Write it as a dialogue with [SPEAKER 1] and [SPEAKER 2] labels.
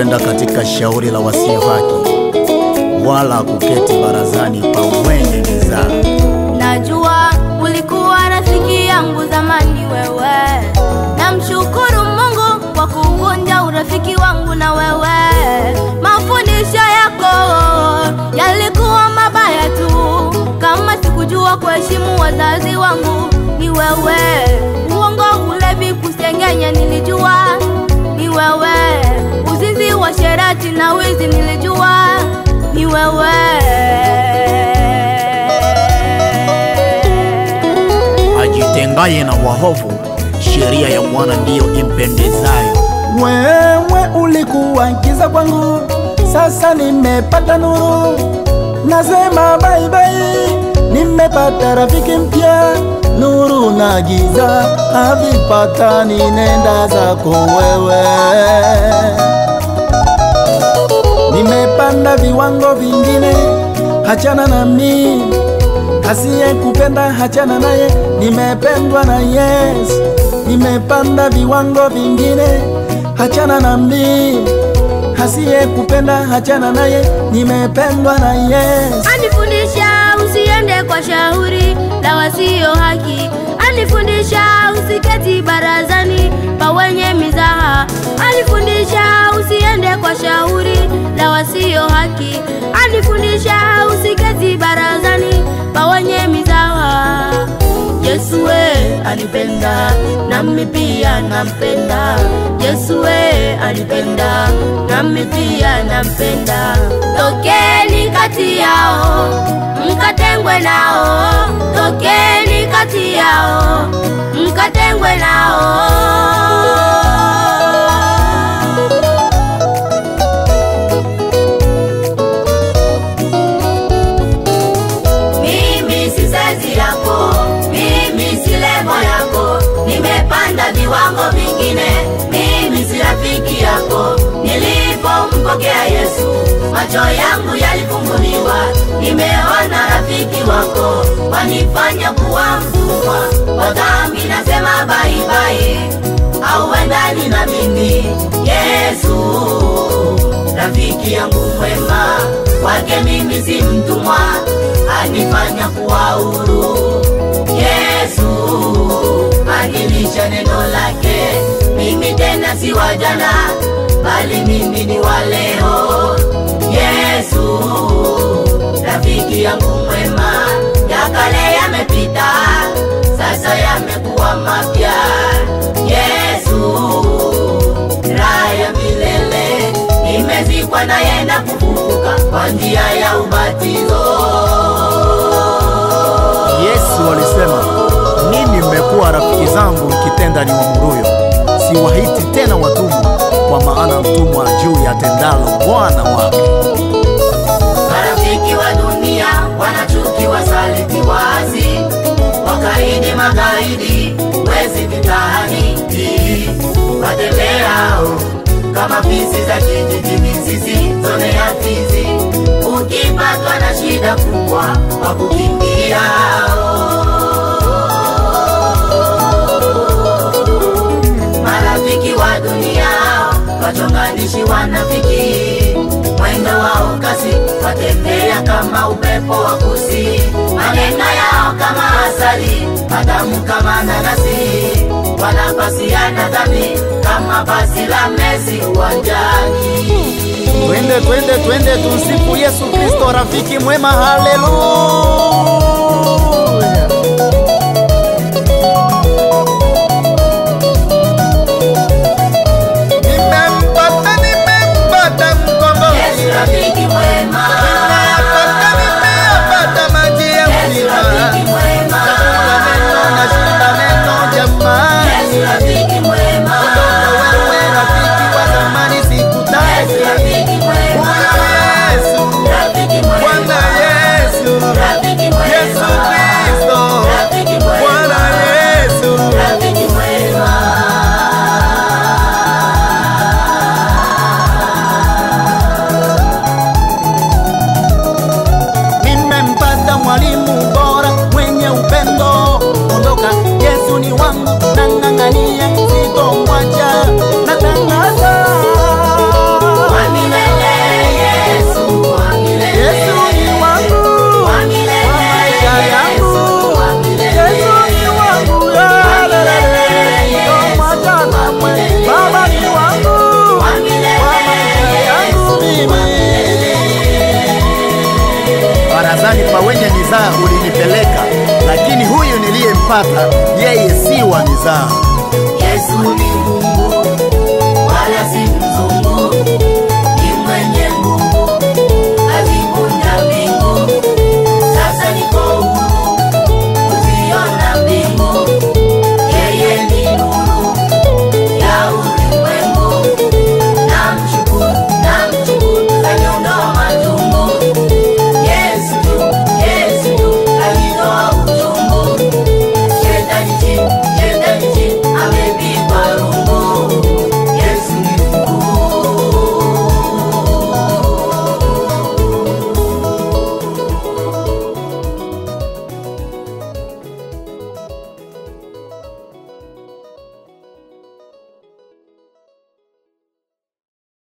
[SPEAKER 1] Sikupanda katika shauri la wasio haki, wala kuketi barazani pa wenye mizaa.
[SPEAKER 2] Najua ulikuwa rafiki yangu zamani wewe, namshukuru Mungu kwa kuvunja urafiki wangu na wewe. Mafundisho yako yalikuwa mabaya tu, kama sikujua kuheshimu wazazi wangu ni wewe. Uongo, ulevi, kusengenya nilijua ni wewe. Uzinzi, washerati na wizi nilijua ni wewe.
[SPEAKER 1] Ajitengaye na wahovu, sheria ya Bwana ndiyo impendezayo.
[SPEAKER 3] Wewe ulikuwa giza kwangu, sasa nimepata nuru. Nasema bye bye, nimepata rafiki mpya. Nuru na giza havipatani, nenda zako wewe. Nimepanda viwango vingine, hachana nami. Asiye kupenda hachana naye, nimependwa na Yesu. Nimepanda viwango vingine, hachana nami. Asiye kupenda hachana naye, nimependwa na Yesu.
[SPEAKER 2] Anifundisha usiende kwa shauri la wasio haki, anifundisha usiketi barazani pa wenye mizaha, anifundisha usiende kwa shauri la wasio haki, anifundisha usiketi barazani pa wenye mizaha. Yesu we alipenda, nami pia nampenda. Yesu we alipenda, nami pia nampenda. Tokeni kati yao, mkatengwe nao. Tokeni kati yao, mkatengwe nao.
[SPEAKER 4] Mimi si saizi yako, mimi si lebo yako, nimepanda viwango vingine. Mimi si rafiki yako, nilipompokea Yesu macho yangu yalifunguliwa, nimeona rafiki wako wanifanya kuwa mtumwa wa dhambi. Nasema bye bye, hauendani na mimi Yesu rafiki yangu mwema, kwake mimi si mtumwa, anifanya kuwa huru. Yesu anilisha neno lake, mimi tena si wa jana, bali mimi ni wa leo. Yesu rafiki yangu mwema, ya kale yamepita, sasa yamekuwa mapya. Yesu raha ya milele nimezikwa naye na kufufuka kwa njia ya ubatizo.
[SPEAKER 1] Yesu alisema, ninyi mmekuwa rafiki zangu mkitenda niwamuruyo. Siwaiti tena watumwa, kwa maana mtumwa juu ya tendalo bwana wake.
[SPEAKER 4] Marafiki wa dunia wanachuki, wasaliti, waasi, wakaidi, magaidi, wezi mitaani, watembeao kama fisi za kijijini, sisi zone ya fizi. Ukipatwa na shida kubwa, wakukimbiao marafiki wa dunia wachonganishi wanafiki mwendo wao kasi watembea kama upepo wa kusi maneno yao kama asali matamu kama nanasi wanapasiana dhambi kama basi la mesi uwanjani
[SPEAKER 1] Twende, twende, twende, tumsifu Yesu Kristo, rafiki mwema. Haleluya! Nimempata, nimempata mkombozi,
[SPEAKER 4] Yesu rafiki mwema
[SPEAKER 1] nimeyapata, nimeyapata maji ya
[SPEAKER 4] Yesu
[SPEAKER 1] uzima.
[SPEAKER 4] rafiki mwema
[SPEAKER 1] Chakula neno na shida neno, jamani.
[SPEAKER 4] Yesu rafiki mwema
[SPEAKER 1] Wewe rafiki wa zamani,
[SPEAKER 4] Yesu
[SPEAKER 1] sikutaki.
[SPEAKER 4] rafiki mwema
[SPEAKER 1] Huyu Yesu,
[SPEAKER 4] rafiki
[SPEAKER 1] Bwana
[SPEAKER 4] mwema
[SPEAKER 1] Yesu,
[SPEAKER 4] rafiki mwema
[SPEAKER 1] gerezani pa wenye mizaa ulinipeleka, lakini huyu niliyempata yeye si wa mizaa.
[SPEAKER 4] Yesu ni Mungu